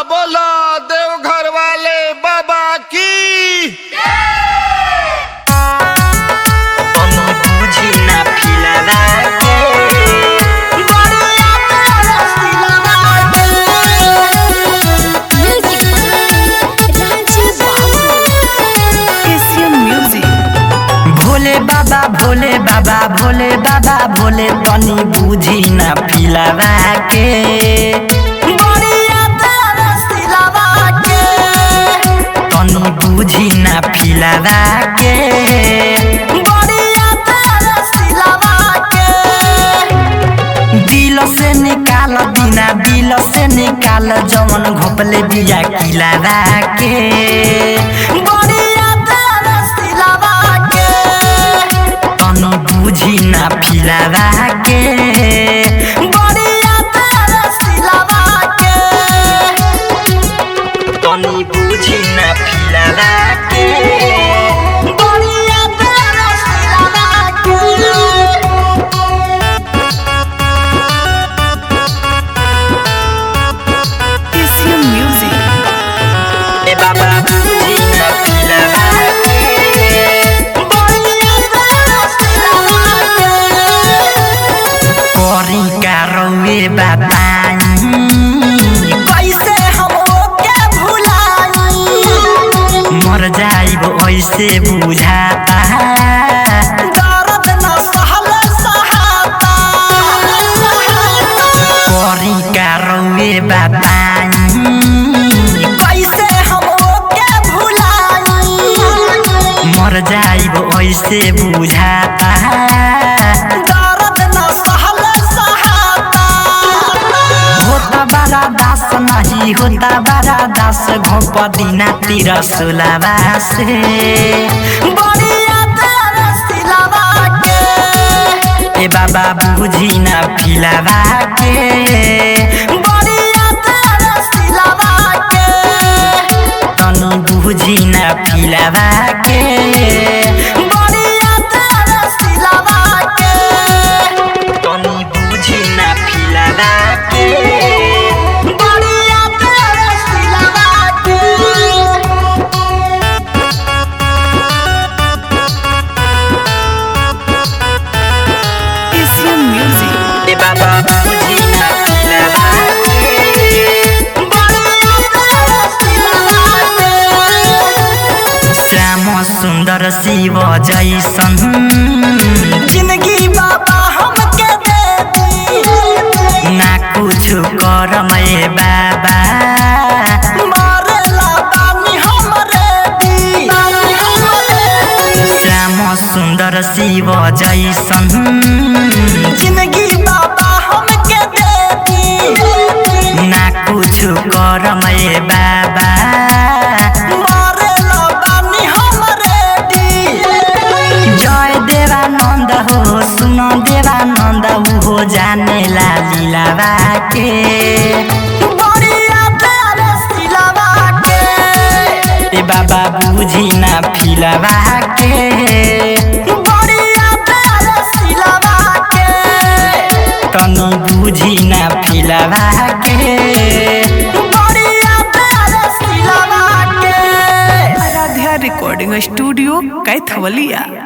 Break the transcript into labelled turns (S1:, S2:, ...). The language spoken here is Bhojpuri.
S1: बोला देवघर वाले बाबा की
S2: Onu buzi na pilada ke Bariya tara silava
S3: Music Ranchi Babu
S4: Asian music
S2: Bhole Baba Bhole Baba Bhole Baba Bhole तनी बुझी ना पिलावा के बड़िया तोरा सिलावा के तनी बुझी ना पिलावा के बड़िया तोरा सिलावा के दिल से निकाल बिना दिल से निकाल जवन घोपले बिया किलावा के बड़िया तोरा सिलावा के तनु बुझी ना फिलावा के बड़िया तोरा सिलावा के तनु बुझी ना फिलावा के बड़िया तोरा सिलावा के
S4: एशियन म्यूजिक
S2: ए बाबा बुझी ना फिलावा के बड़िया तोरा सिलावा के करी का रौए बताई कैसे हम ओके भुलाई मर जाइब ऐसे बुझाता दर्द न सहल सहाता करी का रौए बताई कैसे हम ओके भुलाई मर जाइब ऐसे बुझाता दर्द न सहल सहाता होता बड़ा दास नहीं होता बड़ा दास घोप दिना तिर सुलावा से बड़िया तेरा सिलावा के ए बाबा बुझी ना फिलावा के बड़िया तेरा सिलावा के तनु बुझी ना फिलावा के बड़िया तेरा सिलावा के तनु बुझी ना फिलावा के बड़िया तेरा सिलावा के
S4: एशियन म्यूजिक
S2: ए बाबा बुझी ना फिलावा के बड़िया तेरा सिलावा के श्याम सुन्दर शिव जैसन जिंदगी बाबा हमके दे दी ना कुछ करम ए बाबा मरेला बानी हमरे दी श्याम सुन्दर शिव जैसन जिंदगी बाबा हमके दे दी ना कुछ करम ए बाबा मरेला बानी हमरे दी जय देवानन्द हो सुन देवानन्द उहो जाने ला लीलावा के बड़िया तेरे सिलावा के ए बाबा बुझी ना फिलावा के बड़िया तेरे सिलावा के तनु बुझी ना फिलावा के बड़िया तेरे सिलावा के
S4: आराध्या रिकॉर्डिंग स्टूडियो कैथवलिया